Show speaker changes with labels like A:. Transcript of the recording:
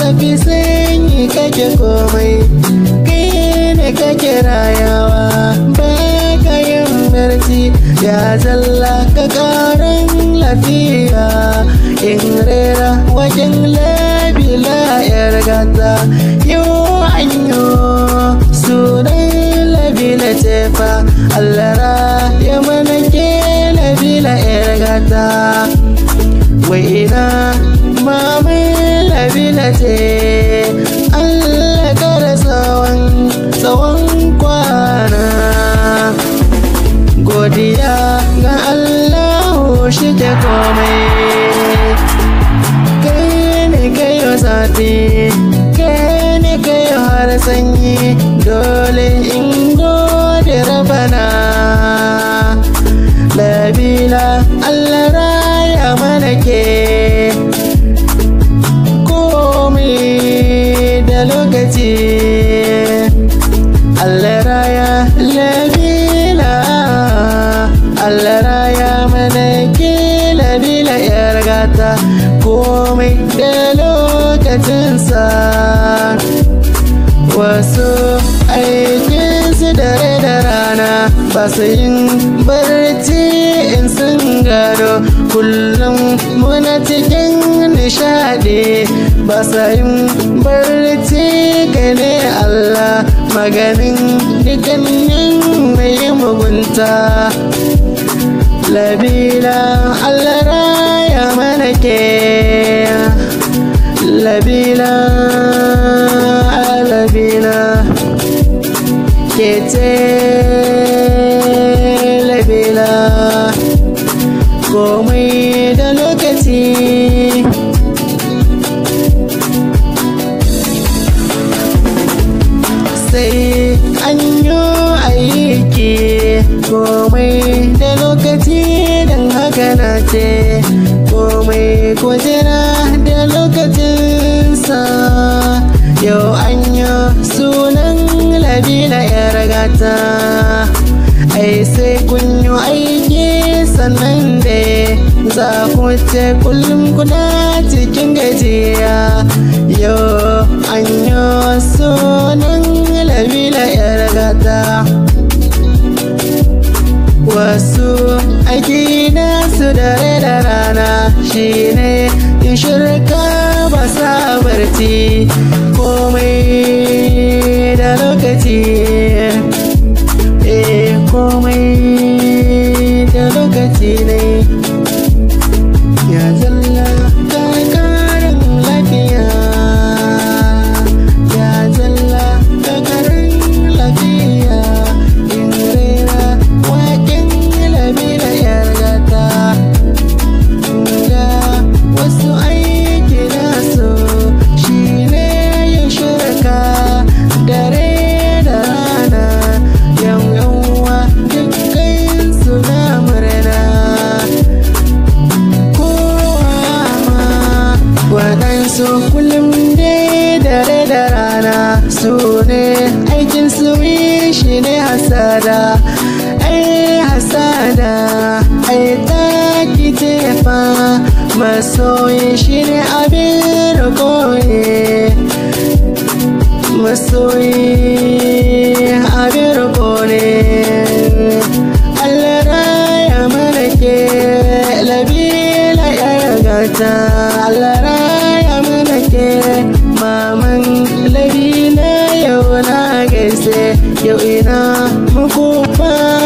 A: zafi sanyi kake komai kai ne kake rayawa ba ka yin barci ya zalla ka karan lafiya in rera wajen labila yar gata yau anyo sunan labila tefa allara ya mana ke labila yar gata wai ina mamin labila ce Allah kara tsawon tsawon kwana godiya ga Allah shi ke komai kai ne kayo zafi kai ne kayo har sanyi dole in gode rabana labila Allah raya mana ke komai da lokaci Allah raya labila Allah raya mana ke labila yar gata komai da lokacinsa wasu aikinsu dare da rana ba su yin barci in sun gado kullum muna cikin nishadi ba sa yin barci gane Allah maganin dukkanin mai mugunta labila Allah raya mana ke labila labila ke ce labila komai da lokaci sai an yi aiki komai da lokaci don haka na ce komai kwajira da lokacinsa yau an yi sunan labila yar gata ai sai kun yi aiki sannan da za ku ce kullum kuna cikin gajiya yau an yi sunan labila yar gata wasu aiki nasu dare da rana shine in shirka ba sa barci komai da lokaci eh komai da lokaci ne ya zalla ta karin lafiya ya zalla ta karin lafiya in rera waken labila yar gata ga wasu aiki nasu shi ne yin shirka dare da rana yan yawa dukkan su na murna kowa ma waɗansu kullum dai dare da rana su ne aikin su shi ne hasada ai hasada ai taki tefa masoyi shi ne abin koyi masoyi abin koyi Allah raya mana ke labila ya gata Allah raya mana ke maman labila yau na gaise yau ina muku fa